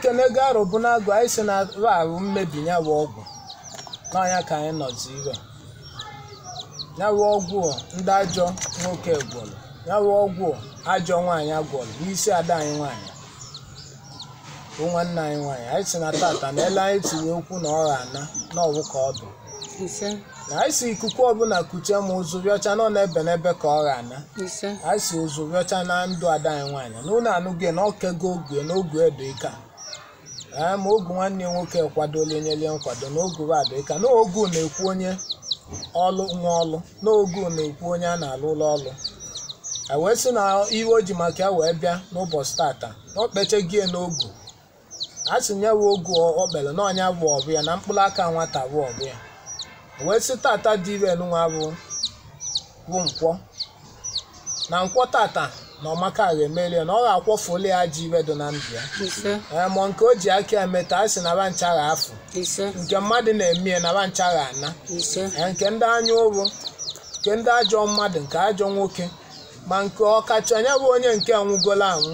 ekenego arụbụnagụ anyị si na arụ mmebi ya bụ ọgwụ n'ọnya ka anyị nọzi ire ya bụ ọgwụ ndị ajọ nwoke gwọrọ ya bụ ọgwụ ajọ nwaanyị gwọrọ n'isi ada anyị nwaanyị bụ nwanne anyị nwaanyị anyị si na tata na ele anyị tiri okwu na ọ ana n'ọwụ ka ọ bụ ise na anyị si ikuku ọbụla kuchie ma ụzụ rịọcha nọ n'ebe n'ebe ka ọ ana ise anyị si ụzụ rịọcha na ndụ ada anyị nwaanyị na ụlọ anụghị na okego ogwe na ogwe edo ịka ee ma ogu nwanne ya nwoke kwadola enyelie nkwado na ogu adụ ịka na ogu na-ekwu onye ọlụ nwa ọlụ na ogu na-ekwu onye a na-alụ ụlọ ọlụ e wee sị na iwe o ji maka ya wee bịa n'ụbọchị tata na o kpechegie n'ogu a sị nye we ogu o kpere na ọnya bụ ọbụ ya na mkpụrụ aka nwata bụ ọbụ ya E wee sị tata dị ire nwa bụ bụ nkwọ na nkwọ tata na ọmaka ga-emerie na ọ ga-akwọfuli ya ji ire dị na ndụ ya ise ee ma nke o ji aka emeta a sị na ba ncha ga afụ ise nke mmadụ na-eme na ba ncha ga ana ise ee nke ndị anya ụrụ nke ndị ajọ mmadụ nke ajọ nwoke ma nke ọkacha anya bụ onye nke nwụgola anwụ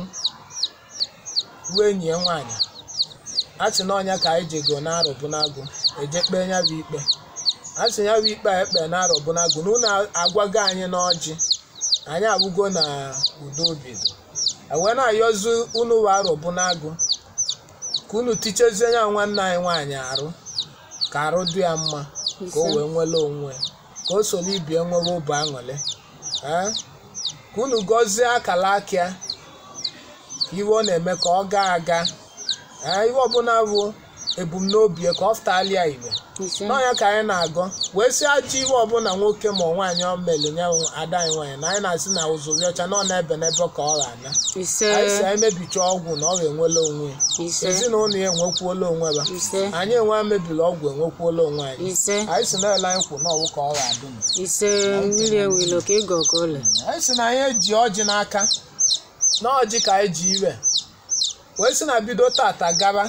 ruo enyi ya nwaanyị a sị na ọnya ka anyị jego na arụbụnagụ eje kpee ya bụ ikpe a sị ya bụ ikpe a ekpe na arụbụnagụ na unu agwago anyị n'ọjị anyị abụgo na udo obido ewee na-ayọzu unu wa arụbụnagụ ka unu tichezie ya nwanne anyị nwaanyị arụ ka arụ dị ya mma ka o wee nwere onwe ka o soro ibie nwere ụbụ aṅụrị ee ka unu gọzie akala aka ya ka iwe ọ na-eme ka ọ gaa aga ee iwe ọbụla bụ ebumnobi ya ka ọ fụtali ya igbe ise n'ọnya ka anyị na-agọ wee sị ajọ iwe ọbụla nwoke ma nwaanyị ọ mere nye ada anyị nwaanyị na anyị na-asị na ụzụrụ ọcha na ọ na-ebe n'ebe ka ọ ga-ana ise anyị si anyị mebicha ọgwụ na ọ ga-enwela onwe ya ise ezinụlọ ya enwekwuola onwe ya ise anyị enwe mebiri ọgwụ enwekwuola onwe anyị ise anyị si na-ele anyị kwụ n'ọwụ ka ọ ga-adị m ise mmiri ewilo ka ịgọ ka ole anyị si na anyị eji ọjị n'aka na ọjị ka anyị ji ire wee si na bido tata gaba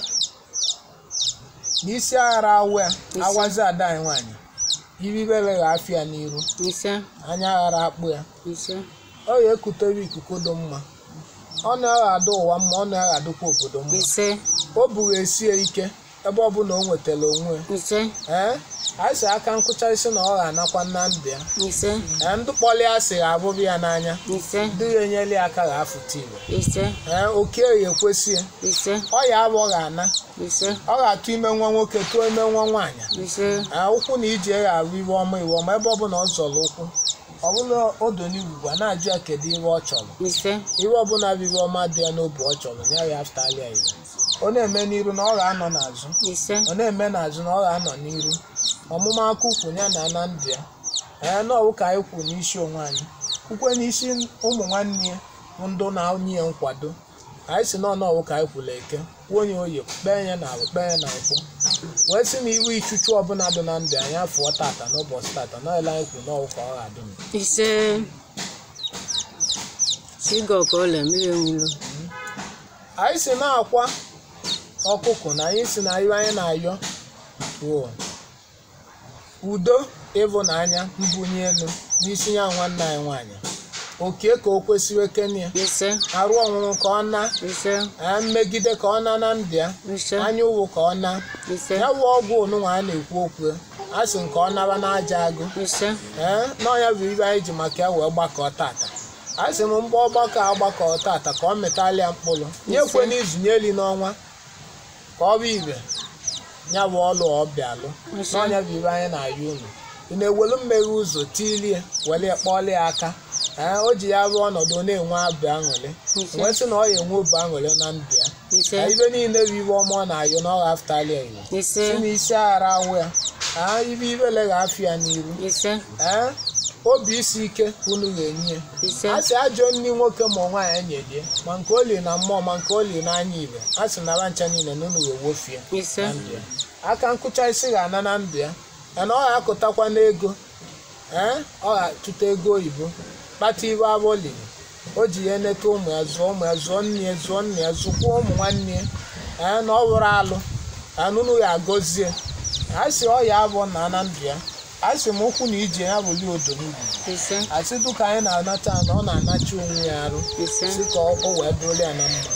n'isi aghara awụ ya awazi ada anyị nwaanyị iribe gha afịa n'iru ise anya aghara akpụ ya ise ọ ya ekutere ikuku dị mma ọ na-aghado ụwa mma ọ na-aghadokwa obodo mma ise o buru esie ike ebe ọbụla o nwetara onwe ya ise ee anyị si aka nkụcha isi na ọ ga-anakwa na ndụ ya ise ee ndụ kpọli ya sị ga-abụrụ ya n'anya ise ndị ya enyela ya aka ga-afụta igwe ise ee oke ya ekwesị ise ọ ya abụ ọ ga-ana ise ọ ga-atụ ime nwa nwoke tụọ ime nwa nwaanyị ise ee ụkwụ na ije ya arụ iwe ọma iwe ọma ebe ọbụla ọ zọrọ ụkwụ ọ bụla odo n'igwugwa na-ajụ ya kedu iwe ọ chọrọ ise iwe ọbụla bụ iwe ọma dị ya n'obi ọ chọrọ ya ya afụtali ya iwe ọ na-eme n'iru na ọ ga-anọ n'azụ ise ọ na-eme n'azụ na ọ ga-anọ n'iru ọmụma aka ukwu ya na na ndụ ya ee n'ọwụ ka anyị kwu n'isi onwe anyị kwukwe n'isi ụmụ nwanne ya bụ ndụ na onye ya nkwado anyị si n'ọnụ ọwụ ka anyị kwuru eke kwuo onye oyi kpee ya na alụ kpee ya na nkwụ wee sị na iwu ichuchu ọbụla dị na ndụ anyị afụọ tata n'ụbọchị tata n'ọla anyị kwuru n'ọwụ ka ọ ga-adị m ise si ịgọ ka ole mmiri ewilo anyị si na-akwa ọkụkọ na anyị si na iwe anyị na-ayọ bụ udo ịvụnanya mbunye elu n'isi ya nwanne anyị nwaanyị oke ka o kwesịrị kenya ise arụ ọnwụrụ ka ọ na ise ee, mmegide ka ọ na na ndụ ya ise anya ụwụ ka ọ na ise ya wụ ọgwụ onunwa a na-ekwu okwu a sị nke ọ naba n'aja agụ ise ee n'ọnya bụ ibe anyị ji maka ya wee gbakọ tata a sị m mgbe ọgbakọ a gbakọ tata ka ọ mịtala ya mkpụrụ nyekwe n'izu nyeli n'ọnwa ka ọ bụ ibe ya bụ ọlụ ọbịalụ ise n'ọnya bụ ibe anyị na-ayọ unu ị na-ewelu mmeghe ụzọ tilie were kpọlie aka ee o ji ya bụ ọnọdụ ọ na-enwe abụ aṅụrị ise wee sị na ọ ya enwe obi aṅụrị na ndụ ya ise Ee, ibe niile bụ ibe ọma ọ na-ayọ na ọ ga-afụtali ya iwe ise si n'isi aghara awụ ya aa ibe ibele ga-afụ ya n'iru ise ee obi isi ike ka unu ga-enye ya ise a sị ajọ nri nwoke ma nwaanyị enyelie ma nke o li na mmụọ ma nke o li n'anya ibe a sị nara ncha niile na unu ga-ewofie ise na ndụ ya aka nkụcha isi ga-ana na ndụ ya mana ọ ga-akụtakwa n'ego ee ọ ga-achụta ego oyibo kpata ibe abụ o liri o ji ya eneta ụmụ ya zụọ ụmụ ya zụọ nne ya zụọ nna ya zụkwuo ụmụ nwanne ya ee na ọ bụrụ alụ anụnụ ya agọzie a sị ọ ya abụ na na ndụ ya a sị m ụkwụ na ije ya bụli odo n'ugwu ise asị dụka anyị na-anata na ọ na-anachi onwe ya arụ ise si ka o wee dụrụ ya na mma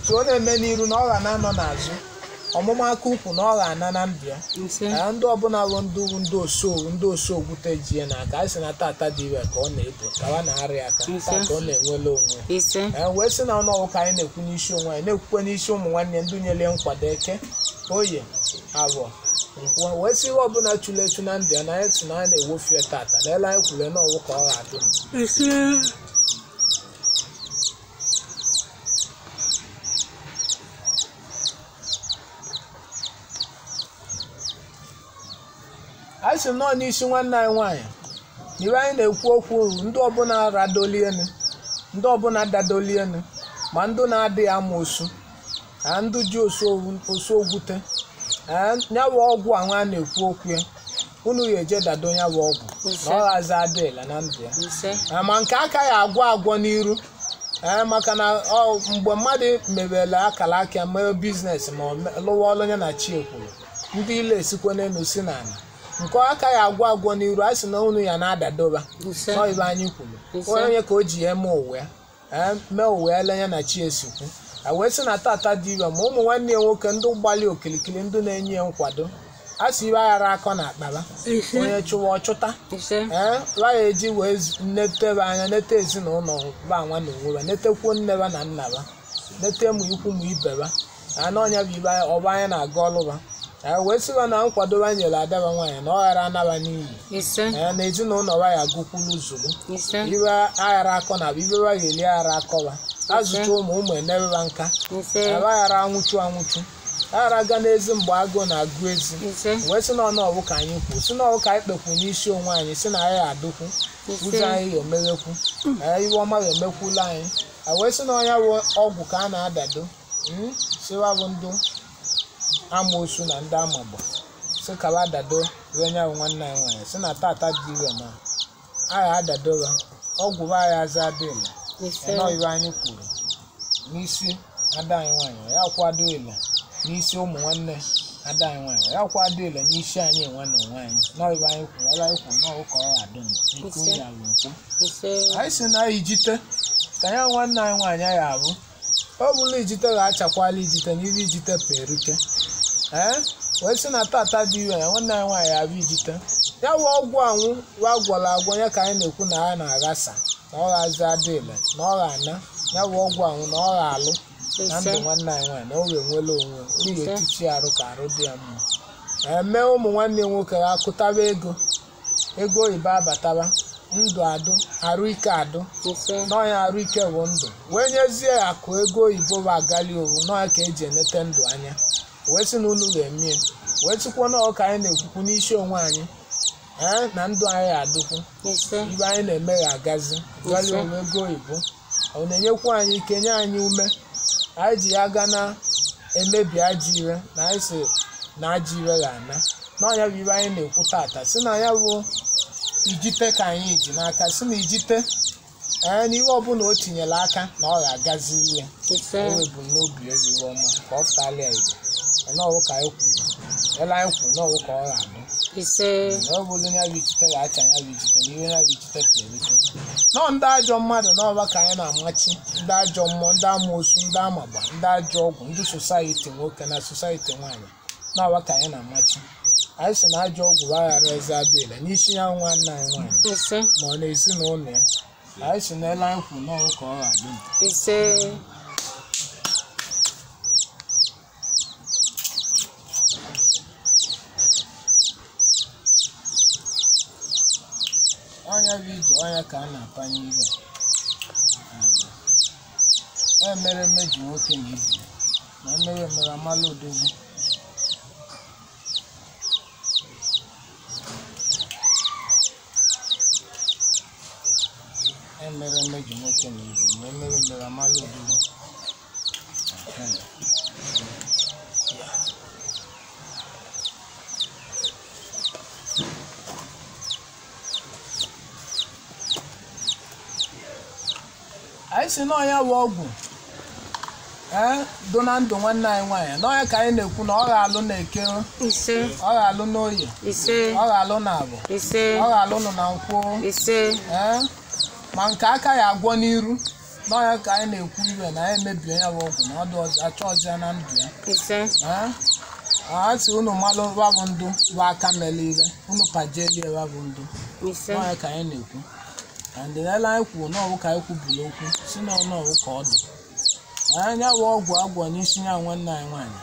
so ọ na-eme n'iru na ọ ga na-anọ n'azụ ọmụma aka ukwu na ọ ga-ana na ndụ ya ise Ee, ndị ọbụla bụ ndị wu ndị osowu ndị osogwute ji ya n'aka a sị na tata dị ire ka ọ na-ebu kawa na-arịa aka Ise. taa ka ọ na-enwele onwe ise ee wee sị na ọnụọgụ ka anyị na-ekwu n'isi onwe anyị na-ekwukwe n'isi ụmụ nwanne ndị nyere nkwado eke oye abụọ nkwụ wee sị ihe ọbụla chụrụ echu na ndụ ya na anyị sị na anyị na-ewofie tata na ele anyị kwuru n'ọwụ ka ọ ga-adị mma ise anyị sị nọọ n'isi nwanne anyị nwaanyị n'ihe anyị na-ekwu okwu ndị ọbụla radolienu ndị ọbụla dadolienu ma ndị na-adịghị amoosu na ndị ji osu ogwute nyawa ọgwụ ahụ a na-ekwu okwu ya unu ya eje dado nyawa ọgwụ na ọ ghazi adịla na ndụ ya ise Ah, ma nke aka ya agwọ agwọ n'iru ee maka na ọ mgbe mmadụ mebere akara aka mee biznes ma ọ me- lụwa ọrụ ya na chi ekwuru ndị ile esikwa n'elu si n'ala nke aka ya agwọ agwọ n'iru a sị na unu ya na-adadoba ise nọibe anyị kwuru Ise. onye ka o ji ya eme ụwa ya ee mee ụwa ya lenye na chi esikwu a wee sị na tata dị ire ma ụmụ nwanne ya nwoke ndị gbalị okilikili ndị na-enye ya nkwado a sị ibe aghara akọ na akpaba ise onye chụwa ọchụta ise ee ya eji wee z- netebe anya nete ezinụlọ ba nwa na onwe ba netekwuo nne ba na nna ba nete mụ ikwu mụ ibe ba na na ọnya bụ ibe anyị- ọba anya na-aga ọlụ ba ee wee sịba na nkwado ba nyere adaba nwaanyị na ọ ghara anaba n'iyi ise ee na ezinụlọ ba ya gụkwulu zuru ise ibe aghara akọ na bụ ibe ba ga-eli aghara akọba azụcha ụmụ ụmụ enebeba nka ise ebe aghara anwụchu anwụchu aghara ga n'ezi mgbe agụụ na-agụ ezi ise wee sị na ọnụ ọbụ ka anyị kwuo sị na ọbụ ka anyị kpekwu n'isi onwe anyị sị na anyị adụkwu ụzọ ise anyị ga-emeghekwu ee, iwe ọma ga-emekwula anyị a wee sị na ọnya bụ ọgwụ ka a na-adado mm, sịwa bụ ndị amoosu na ndị amagbo sị ka ba dado wee nya bụ nwanne anyị nwanyị sị na tata dị ire na anyị adadoba ọgwụ ba anyị aza adịla ise ịnọ ibe anyị kwuru n'isi ada anyị nwanyị ya kwado ile n'isi ụmụ nwanne ada anyị nwanyị ya kwado ile n'isi anyị nwa na onwe anyị nọ ibe anyị kwuru ọla anyị kwuru n'ọwụ ka ọ ga-adị m nke Ise. onye alụ nkwu ise anyị si na ijite ka ya nwanne anyị nwaanyị ya abụ ọ bụla ijite ga-achakwala ijite n'ibe ijite perike ee wee sị na tata dị ire ya nwanne anyị nwaanyị abụ ijite ya wụ ọgwụ anwụ wa gwọrọ agwọ ya ka anyị na-ekwu na ya na-aghasa na ọ ghazi adịle na ọ ga-ana ya wụ ọgwụ anwụ na ọ ga-alụ na ndụ ise nwanne anyị nwaanyị na o ga-enwele onwe o Ise. ga-etichi arụ ka arụ dị ya mma eme ụmụ nwanne ya nwoke ha akụtaba ego ego oyibo abataba ndụ adụ arụ ike adụ ise n'ọnya arụ ike bụ ndụ wee nyezie akụ ego oyibo bụ agali owu n'ọnya ka eji enete ndụ anya wee sị na unu ga-emie wee tụkwuo na ọka anyị na-ekwukwu n'isi onwe anyị ee na ndụ anyị adụkwu ise ibe anyị na-eme ga-agazi gali Ise. owu ego oyibo ọ na-enyekwu anyị ike nye anyị ume anyị ji ya ga na emebi ajọ ire na anyị si na ajọ ire ga-ana n'ọnya bụ ibe anyị na-ekwu tata si na ya bụ ijite ka anyị ji n'aka si na ijite ee n'ihe ọbụla o tinyere aka na ọ ga-agazi ya ise o ebumnobi ezi iwe ọma ka ọ pụtara ya igbo n'ọwụ ka anyị kwuru ele anyị kwuru n'ọwụ ka ọ ga-adụ ise na ọ bụrụ ya bụ ichite ga-acha ya bụ ichite na ihe ya bụ ichite ka erite nọọ ndị ajọ mmadụ n'ọba ka anyị na-amachi ndị ajọ mmụọ ndị amoosu ndị amagba ndị ajọ ọgwụ ndị sosaiti nwoke na sosaiti nwaanyị n'ọba ka anyị na-amachi anyị si na ajọ ọgwụ aghara eze adịla n'isi ya nwanne anyị nwaanyị ise ma ọ na-ezinụlọ ya anyị si na ele anyị kwuru n'ọwụ ka ọ ga-adị ise ọnya bụ ije ọnya ka a na-apanye ihe e mere mmeji nwoke na ibi na emere emere amala odogwu e mere mmeji nwoke na ibi na emere emere amala odogwu Ehe. anyị si n'ọnya bụ ọgwụ ee do na ndụ nwanne anyị nwaanyị n'ọnya ka anyị na-ekwu na ọ ga-alụ na eke ise ọ ga-alụ n'oye ise ọ ga-alụ na abụ ise ọ ga-alụ nụ na nkwụ ise ee ma nke aka ya agwọ n'iru n'ọnya ka anyị na-ekwu ibe na anyị emebie ya bụ ọgwụ na ọ dị ọzọ achọ ọzọ ya na ndụ ya ise Ee? a sị unu malụ babụ ndụ bụ aka mele ire unu pajelie babụ ndụ ise n'ọnya ka anyị na-ekwu na ndịnele anyị kwuru n'ọwụ ka anyị kwubiri okwu si n'ọnọwụ ka ọ dị anya bụ ọgwụ agwọ n'isi ya nwanne anyị nwaanyị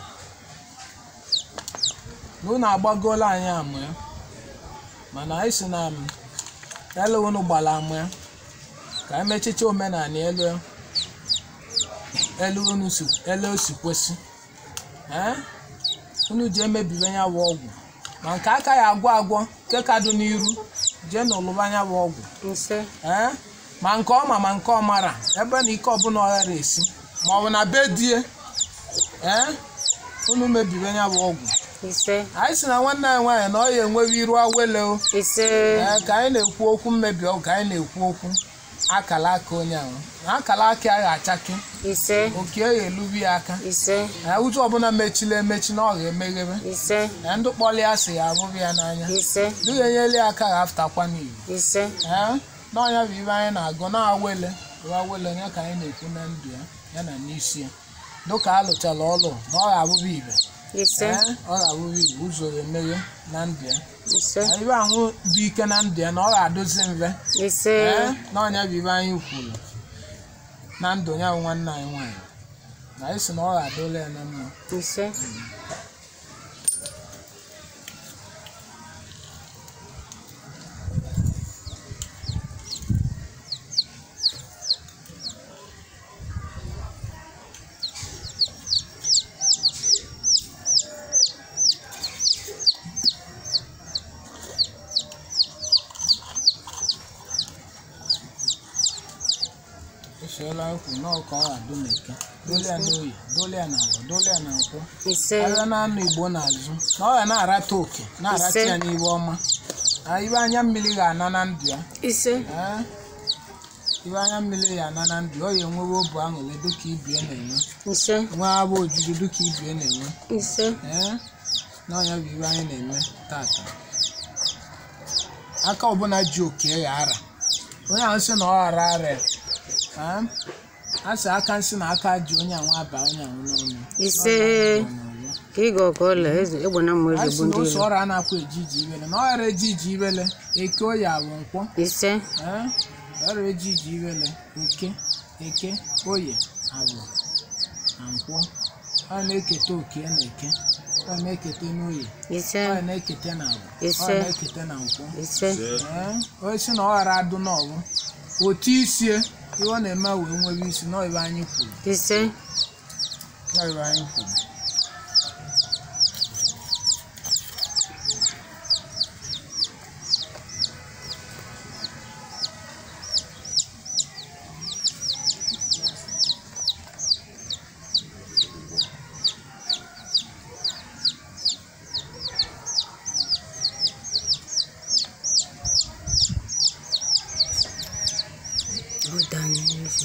na unu agbagola anyị amụ ya mana anyị si na m elu unu gbara amụ ya ka anyị mechicha omenala elu ya elu unu si elu o si kwesị ee unu ji emebibe ya bụ ọgwụ ma nke aka ya agwọ agwọ nke ka dị n'iru jee n'ụlụba ya bụ ọgwụ ise ee ma nke ọma ma nke ọmara ebe na ike ọbụla ọghara esi ma ọ bụ na be die ee unu mebibe ya bụ ọgwụ ise anyị si na nwanne anyị nwaanyị na ọ ya enweghị iru awele o ise ee ka anyị na-ekwu okwu mmebi ọgwụ ka anyị na-ekwu okwu akala aka onye ahụ na akala aka ya ga-achaki ise oke ya elubi ya aka ise ee ụzọ ọbụla mechila emechi na ọ ga-emeghebe ise na ndị kpọrọ ya si ya abụghị ya n'anya ise ndị ga-enyere ya aka ga-afụtakwa n'iwu ise ee n'ọnya bụ ibe anyị na-agụ na-awele bụ awele ya ka anyị na-ekwu na ndụ ya ya na n'isi ya dịka a lụchara ọlụ na ọ ga-abụbụ ibe ise ee ọ ga-abụbụ ibe ụzọ ga-emeghe na ndụ ya ise na ibe ahụ dị ike na ndụ ya na ọ ga-adozi mfe ise ee n'ọnya bụ ibe anyị kwuru na ndụ ya bụ nwanne anyị nwaanyị na anyị si na ọ ga-adola ya na mma ise esiela ekwu na ọka ọ ga-adụ n'eke dolia n'oyi dolia na agwa dolia na nkwụ ise abịa na anụ igbo n'azụ na ọ ga na-arata oke na-arata Ise. ya n'ibe ọma na ibe anya mmiri ga-ana na ndụ ya ise ee ibe anya mmiri ga-ana na ndụ ya ọ ya enwewe obu aṅụrị dịka ibie na-enwe ise nwee abụ ojuju dịka ibie na-enwe ise ee na ọnya bụ ibe anyị na-eme tata aka ọbụla ji oke ya ara onye ahụ sị na ọ ghara ara ya ee a sị aka nsị na aka ji onye anwụ aba onye anwụ n'ọnụ ise ka ịga ọka ọla eze egbe na mma a eze sị bụ na ndị ose iro ọrụ a na-akwa eji iji ibele na ọ ghara eji iji ibele eke oyi abụ nkwọ ise ee ọ ghara eji iji ibele oke eke oye abụ na nkwọ ọ na-eketa oke na eke ọ na-eketa n'oye ise ọ na-eketa na agwa ọ Ise. na-eketa na nkwọ ise ee onye si na ọ ghara adụ n'ọgwụ otu isie ihe ọ na-eme wee nwere isi na ibe anyị kwuru ise na ibe anyị kwuru Ọdanye eze.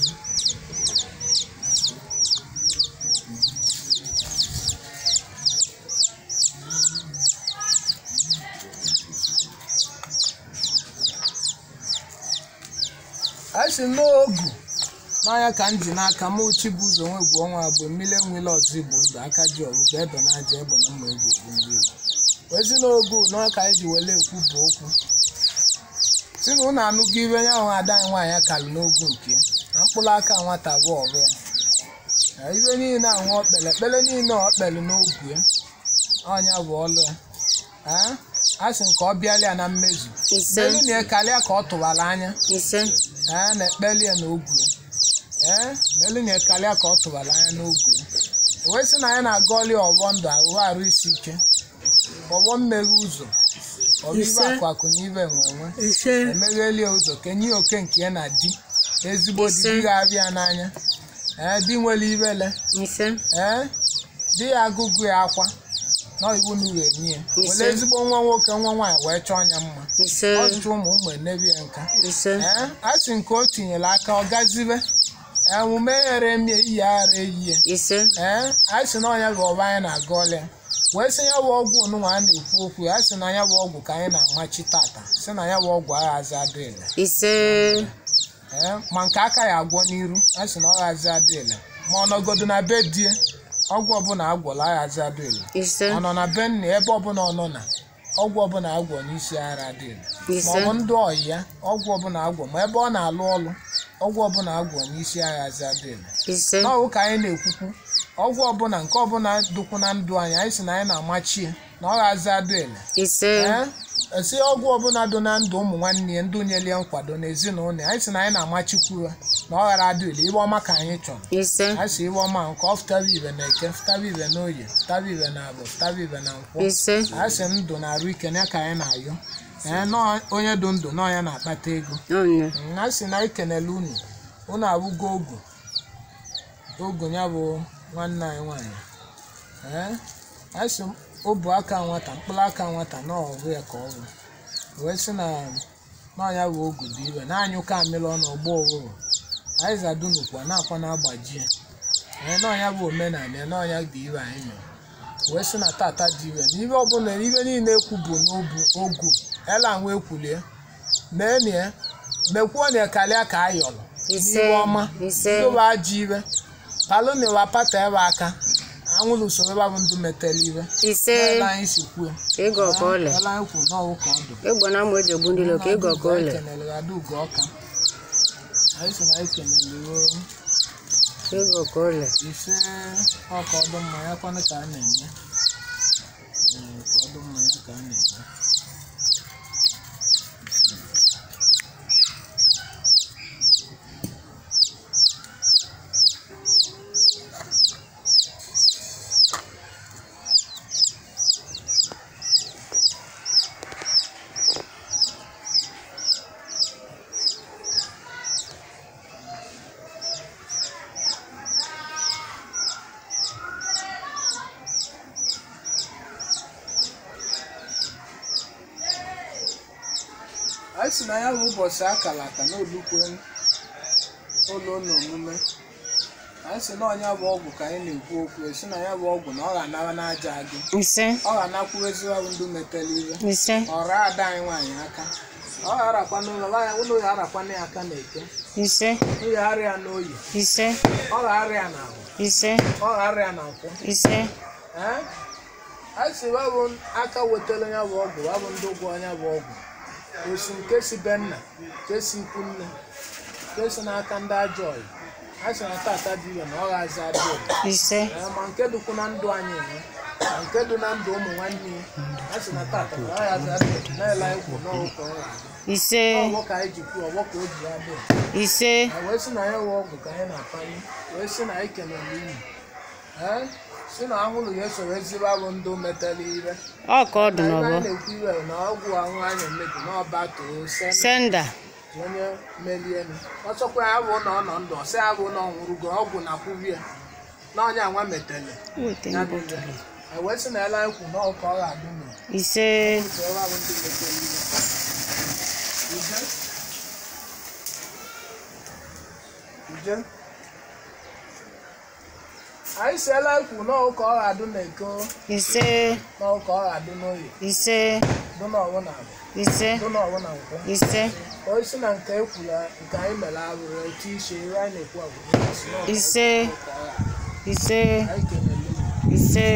a sị n'ogu n'anya ka m ji n'aka m uchi bụ ụzọ nwe bụ ọnwa agbo mmiri enwele ọzọ igbo ndụ aka ji ọgụgụ ebe na aja egbe na mma egwu egwu ndị igbo wezi n'ogu n'ọnya ka anyị ji wele ekwu bụ okwu si na ụnụ anụgo ibe nya ahụ ada anyị nwaanyị kalụ n'ogu nke ya na mkpụrụ aka nwata bụ ọrụ ya na ibe niile ahụ okpele ekpele niile ọ kpelu n'ogu ya ọnya bụ ọlụ ya Ee, a sị nke ọ bịala ya na mmezu ise elu na karịa ka ọ tụwara anya ise ee na-ekpeli ya n'ogwu ya ee n'elu na karịa ka ọ tụbara anya n'ogwu ya wee sị na anyị na-aga ọlị ọgbọ ndụ ahụ arụ isi ike ọgbọ mmeghe ụzọ ọbụ ibe Ise. akụ akụ na ibe nwe onwe ise emegheli ya ụzọ kenye ya oke nke ya na di ezigbo di Ise. di ga-abịa n'anya ee di nwere ibele ise ee di ya agụgụ ya akwa na iwu na uwe enye ya Ise. were ezigbo nwa nwoke nwa nwaanyị wee chọọ ya mma ise ọtụtụ ụmụ ụmụ enebi ya nka ise ee a sị nke o tinyere aka ọ gazibe emume ghere emie iyi aghara eyie ise ee a sị na ọnya bụ ọba anyị na-aga ọlịa wee sị ya bụ ọgwụ onụnwa a na-ekwu okwu ya sị na ya bụ ọgwụ ka anyị na-amachi tata sị na ya bụ ọgwụ aghazi adịghị ise ee ma nke aka ya agwọ n'iru a sị na ọ ghazi adịele ma ọ nọgodo na be die ọgwụ ọbụla agwọla aghazi adịele ise ọ nọ na be nna ebe ọbụla ọ nọ na ọgwụ ọbụla agwọ n'isi ara adịele ma ọ ise bụ ndị ọyị ya ọgwụ ọbụla agwọ ma ebe ọ na-alụ ọlụ ọgwụ ọbụla agwọ n'isi aghazi adịele ise n'ọwụ ka anyị na-ekwukwu ọgwụ ọbụla nke ọbụla dụkwu na ndụ anyị anyị sị na anyị na-amachi ya na ọ ghazi adịele ise ee esi ọgwụ ọbụla dị na ndụ ụmụ nwanne ya ndị nyelie nkwado n'ezinụlọ ya anyị sị na anyị na-amachikwu ya na ọ ghara adịle ibe ọma ka anyị chọrọ ise anyị sị ibe ọma nke ọ fụtara ibe na eke fụtara ibe na oye fụtara ibe na abụ fụtara ibe na nkwọ ise anyị sị ndụ na arụ ike ya ka anyị na-ayọ ee nọọ onye dị ndụ nọọ ya na-akpata ego ọnya Mm, a sị na anyị kenele unu unu abụgo ogu ogu ya bụ nwanne anyị nwaanyị ee a sị obu aka nwata mkpụrụ aka nwata na ọgụ ya ka ọ bụ wee sị na n'ọnya bụ ogu dị ibe na anyị ụka amịrị ọnụ ọgbọ ụhụrụ anyị zadunukwa na-akwa na-agbaji ya ee n'ọnya bụ omenala ya n'ọnya dị ibe anyị mere wee sị na tata dị ibe na ibe ọbụla ibe niile ekwu bụ n'obu ogu ela nwa ekwulie mee ya mekwuo na karịa ka a yọrọ ise n'iwe ọma ise ndụba ajọ ibe palụni wa pata ebe aka anwụrụ usoro ebe bụ ndụ metere ibe ise ebe anyị si kwuo ka ịga ọka ọla ebe anyị kwuru n'ọwụ ka ọ dụ ịgba na ama eji egbu ndị ilo ka ịga ọka ọla anyị kenere ya ugo ọka anyị si na anyị kenere ruo ka ịga ọka ọla ise ọka ọdụ mma ya kwanụ ka a na-eme Ee, ka ọdụ mma ya ka a na-eme anyị si na ya bụ ụbọchị akara aka n'olukwe ụlọ ụlọ omume anyị si na ọnya bụ ọgwụ ka anyị na-ekwu okwu esi na ya bụ ọgwụ na ọ ga-anara n'aja agụ ise ọ ga-anakwuru ezigbo bụ ndị metere ihe ise ọra ada anyị nwaanyị aka ọ ga-arakwa n'ụlọ nwaanyị ụlọ ya arakwana ya aka na eke ise ụlọ ya arịa n'oyi ise ọ ga-arịa na ahụ ise ọ ga-arịa na nkwụ ise ee anyị si wabụ aka wetara ya bụ ọgwụ wabụ ndị ụgwọ ya bụ ọgwụ osi nke si be nna nke si ikwu nne nke si n'aka ndị ajọ ọyị a sị na tata dị ire na ọ ghazi adị ire ise Ee, ma nke dịkwu na ndụ anyị enwe ma nke dị na ndụ ụmụ nwanne ya a sị na tata na ọ ghazi adị ire na-ele anyị kwụ n'ọgwụ ka ọ ga-adị ise ọgbọ ka anyị ji kwuo ọgbọ ka o ji ya dị ise na wee sị na ya wee ọgwụ ka anyị na-apanye wee sị na anyị kelere unu ee si na ahụrụ ya esoro ezigbo abụ ndị metere ire ọ ka ọ dị na n'ọbọ anyị na-ekwu iwe na ọgwụ ahụ anyị emebi n'ọba too se senda onye melienu ọsọkwa ya bụ na ọ nọ ndụ ọsị ya bụ na ọ nwụrụgo ọgwụ na kwuvi ya na onye anwa metele weta ya mbọ bụ ire e wee sị na ele anyị kwu na ọ ka ọ ga-adị nụ ise ụzọ ọrụ abụ ndị metere ire uje uje anyị si ele anyị kwu na ọ ka ọ ga-adị n'eko ise na ọ ka ọ ga-adị n'oyi ise dụ na ọwụ na abụ ise dụ na ọwụ na nkwụ ise oisi na nke ekwula nke anyị mere arụrụ otu isi ihe anyị na-ekwu agwụ ise ise anyị kelele unu. ise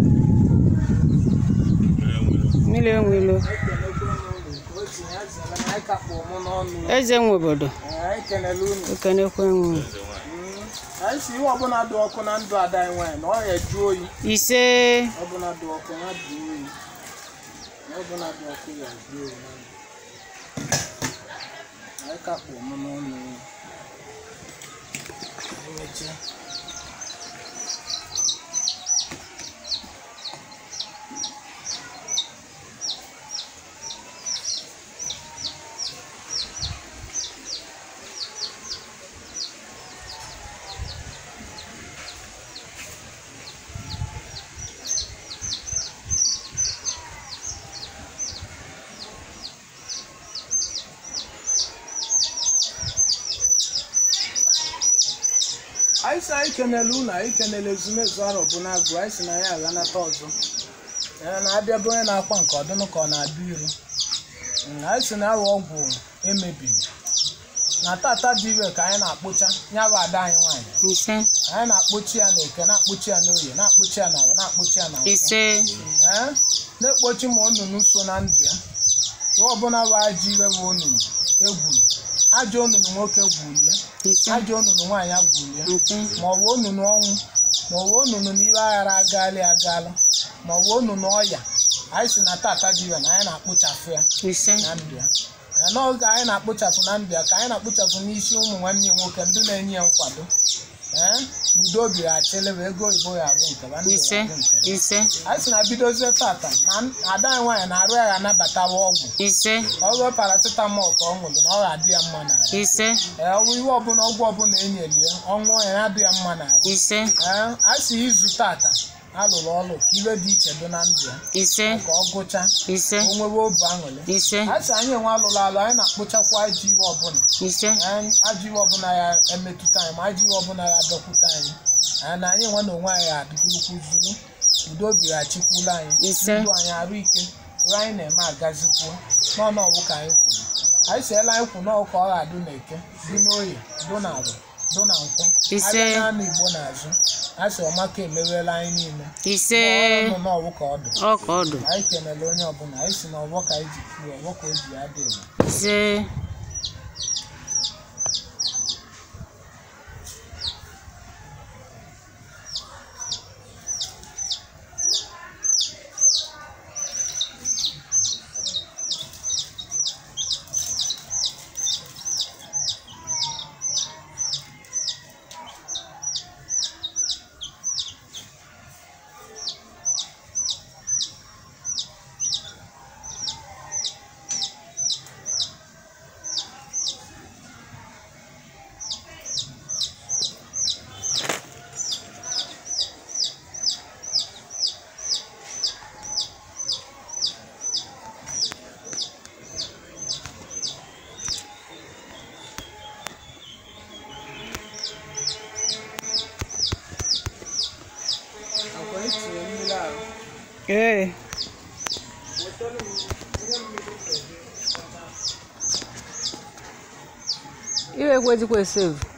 mmiri enwelo anyị kelekwa unu nke o tinye azịla na anyị kakpụ mụ n'ọnụ eze nwe obodo Ee, anyị kelele unu ekenekwa enwe Mm. anyị si ihe ọbụla dị ọkụ na ndụ ada anyị nwaanyị na ọ ya eju oyi ise ọbụla dị ọkụ ya dị oyi na ọbụla dị ọkụ ya dị oyi na ndụ anyị kakpụ mụ n'ọnụ emechaa anyị si anyị kenele unu anyị kenele ezumezu arọ bụ na-agụ anyị si na ya aghanata ọzọ ya na-abịa bụ onye na-akwa nke ọdụnụ ka ọ na-abịa iru Mm, anyị si na awa ọgwụ emebiri na tata dị ire ka anyị na-akpụcha ya bụ ada anyị nwaanyị ise anyị na-akpụchi ya n'eke na-akpụchi ya n'oye na-akpụchi ya n'awọ na-akpụchi ya n'awọ ise ee na-ekpochi ma onunu so na ndụ ya ihe ọbụla bụ ajọ ire bụ onunu egwuru ajọ onunu nwoke gwulie ise ajọ onunu nwaanyị agwulie nke ma ọ bụ onunu ọnwụ ma ọ bụ onunu na ire aghara agaala agaala ma ọ bụ onunu ọya anyị si na tata dị ire na anyị na-akpụchafụ ya ise na ndụ ya na n'oge anyị na-akpụchapụ na ndụ ya ka anyị na-akpụchapụ n'isi ụmụ nwanne ya nwoke ndị na-enye ya nkwado ee udo obi ya achịlịba ego oyibo ya abụ nke ba, ndụ ya ise abụ nke ba. ise anyị si na bidozie tata na ada anyị nwaanyị na-arụ ya ga-anabatawa ọgwụ ise ọgwụ paracetamol ka ọ ṅụrụ na ọ ga-adị ya mma n'ahụ ise ee ọgwụ ihe ọbụla ọgwụ ọbụla enyeli ya ọṅụọ ya ya adị ya mma n'ahụ ise ee a sị izu tata alụrụ ọrụ ka iwe dị iche dị na ndụ ya ise ka ọ gụchaa ise o nwewe obi aṅụrị ise a sị anyị enwe alụrụ alụ anyị na-akpụchakwa ajọ iwe ọbụla ise Ee, ajọ iwe ọbụla ya emetụta anyị ma ajọ iwe ọbụla ya adọkwute anyị anyị na anyị nwe na onwe anyị adịgurukwu zuru udo obi ya chikwula anyị Ise. ndụ anyị arụ ike ihe anyị na-eme agazikwuo n'ọnụ ọgwụ ka anyị kwuru anyị siela anyị kwu n'ọgwụ ka ọ ga-adụ n'eke dị n'oye dụ na agwa dụ na nkwụ Ise. abịa n'anụ igbo n'azụ a sị ọmaka emerela anyị niile ise ọnụ n'ọgwụ ka ọ dị ọ ka ọ dị anyị kenele onye ọbụla anyị si na ọgbọ ka anyị ji kwuo ọgbọ ka o ji ya dị elu ise akwa etinye mmiri ahụ ee iwe ekwejikwa esevu